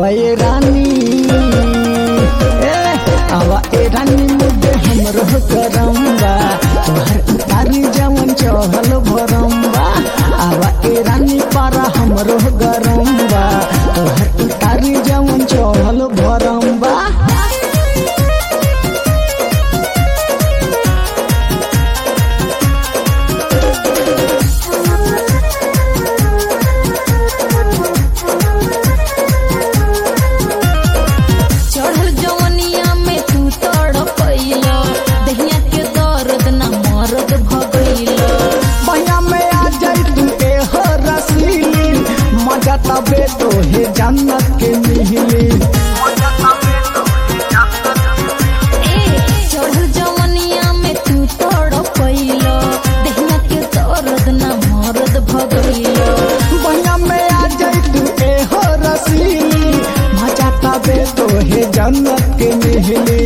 आवा ए रानी ए आवा ए रानी मुझे हमरो करम बा तोहर उतारी जवन चढ़ल भरम बा आवा ए रानी पारा हमरो गरम बा तोहर उतारी जवन चढ़ल भरम बा चढ़ल जवनिया में तू तड़पैलो दहिया के दर्द ना मरद भगैलो बहिया में आ जाई तू ए हो रसीली मजा तबे तो हे जन्नत के मिहली ए चढ़ल जवनिया में तू तड़पैलो दहिया के दर्द ना मरद भगैलो बहिया में आ जाई तू ए हो रसीली मजा तबे तो हे जन्नत के मिहली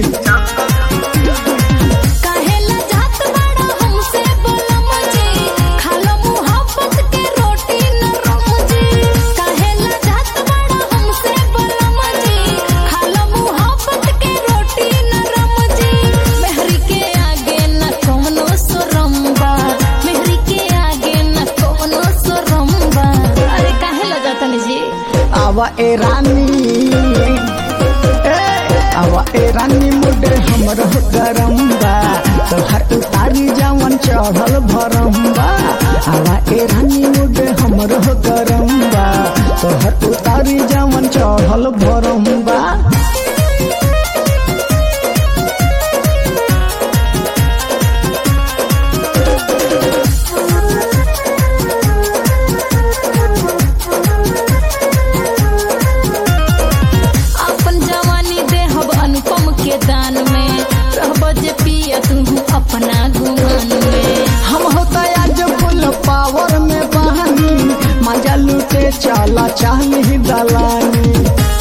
काहेला जात बड़ा हमसे बोलम जी खालो मुहब्बत के रोटी नरम जी काहेला जात बड़ा हमसे बोलम जी खालो मुहब्बत के रोटी नरम जी मेहरी के आगे न कोनो शरम बा मेहरी के आगे न कोनो शरम बा अरे काहेला जातन जी आवा ए रानी ए आवा ए रानी मुडे हमरो गरम बा तोहर उतारी जवन चढ़ल भरम बा आवा ए रानी मुडे हमरो गरम बा तोहर उतारी जवन चढ़ल भरम बा अपन जवानी देहब अनुपम के दान में रहब जे पिया तू अपना गुमान में हम होता आज फुल पावर में बहानी मजा लूटे चला चाहली दलानी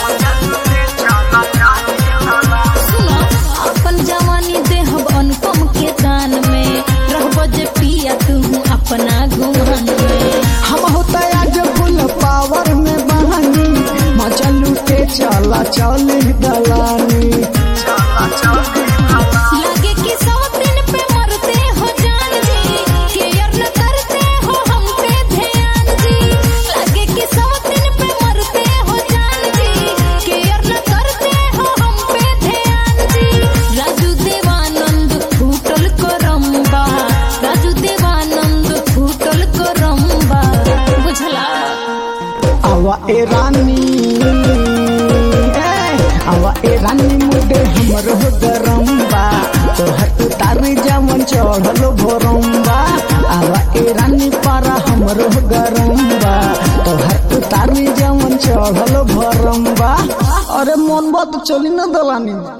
सुनो अपन जवानी देहब अनुपम के दान में रहब जे पिया तू अपना गुमान में हम होता आज फुल पावर में बहानी मजा लूटे चला चाहली दलानी लगे कि सौ दिन पे मरते हो जान जी केयर न करते हो हम पे ध्यान जी लगे कि सौ दिन पे मरते हो जान जी केयर न करते हो हम पे ध्यान जी राजू देवानंद फूटल करम्बा राजू देवानंद फूटल करम्बा बुझला आवा ए रानी ए आवा ए रानी मुडे हमरो गरम बा तोहर उतारी जवन चढ़ल भरम बा आवा ए रानी पारा हमरो गरम बा तोहर उतारी जवन चढ़ल भरम बा अरे मन बात चली न दलानी